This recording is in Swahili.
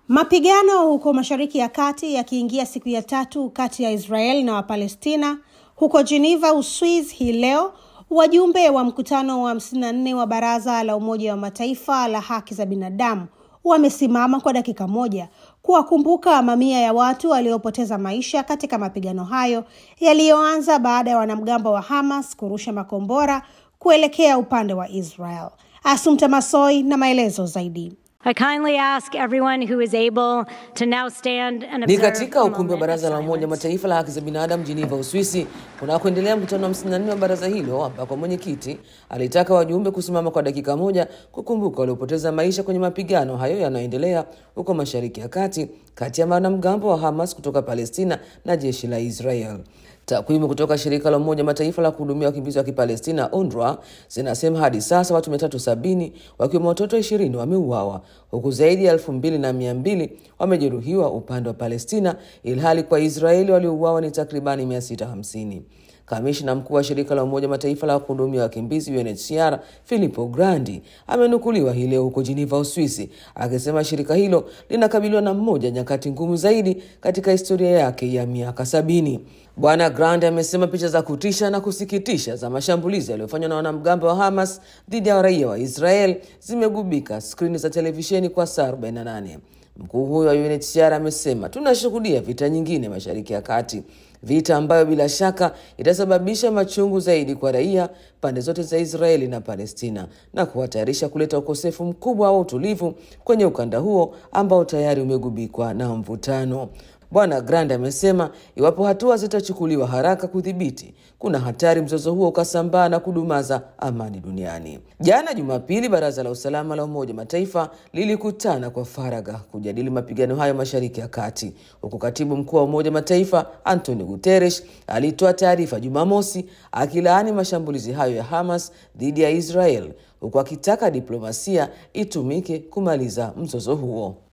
Mapigano huko Mashariki ya Kati yakiingia siku ya tatu kati ya Israel na Wapalestina. Huko Geneva, Uswiz, hii leo wajumbe wa mkutano wa 54 wa Baraza la Umoja wa Mataifa la haki za binadamu wamesimama kwa dakika moja kuwakumbuka mamia ya watu waliopoteza maisha katika mapigano hayo yaliyoanza baada ya wanamgambo wa Hamas kurusha makombora kuelekea upande wa Israel. Asumta Masoi na maelezo zaidi. I kindly ask everyone who is able to now stand and Ni observe katika a ukumbi wa moment Baraza of la Umoja wa silence. Mataifa la haki za binadamu Geneva, Uswisi, kunakoendelea mkutano wa 54 wa baraza hilo, ambako mwenyekiti alitaka wajumbe kusimama kwa dakika moja kukumbuka waliopoteza maisha kwenye mapigano hayo yanayoendelea huko Mashariki ya Kati kati ya wanamgambo wa Hamas kutoka Palestina na jeshi la Israel. Takwimu kutoka shirika la Umoja Mataifa la kuhudumia wakimbizi wa Kipalestina UNRWA zinasema hadi sasa watu 370 wakiwemo watoto 20 wameuawa huku zaidi ya elfu mbili na mia mbili wamejeruhiwa upande wa Palestina, ilhali kwa Israeli waliouawa ni takribani 650. Kamishna mkuu wa shirika la Umoja Mataifa la kuhudumia wakimbizi UNHCR Filippo Grandi amenukuliwa hii leo huko Geneva, Uswisi, akisema shirika hilo linakabiliwa na mmoja ya nyakati ngumu zaidi katika historia yake ya miaka sabini. Bwana Grandi amesema picha za kutisha na kusikitisha za mashambulizi yaliyofanywa na wanamgambo wa Hamas dhidi ya raia wa Israel zimegubika skrini za televisheni kwa saa 48. Mkuu huyo wa UNHCR amesema tunashuhudia vita nyingine Mashariki ya Kati, vita ambayo bila shaka itasababisha machungu zaidi kwa raia pande zote za Israeli na Palestina na kuhatarisha kuleta ukosefu mkubwa wa utulivu kwenye ukanda huo ambao tayari umegubikwa na mvutano. Bwana Grand amesema iwapo hatua zitachukuliwa haraka kudhibiti, kuna hatari mzozo huo ukasambaa na kudumaza amani duniani. Jana Jumapili, baraza la usalama la Umoja Mataifa lilikutana kwa faragha kujadili mapigano hayo Mashariki ya Kati, huku katibu mkuu wa Umoja Mataifa Antonio Guterres alitoa taarifa Jumamosi akilaani mashambulizi hayo ya Hamas dhidi ya Israel, huku akitaka diplomasia itumike kumaliza mzozo huo.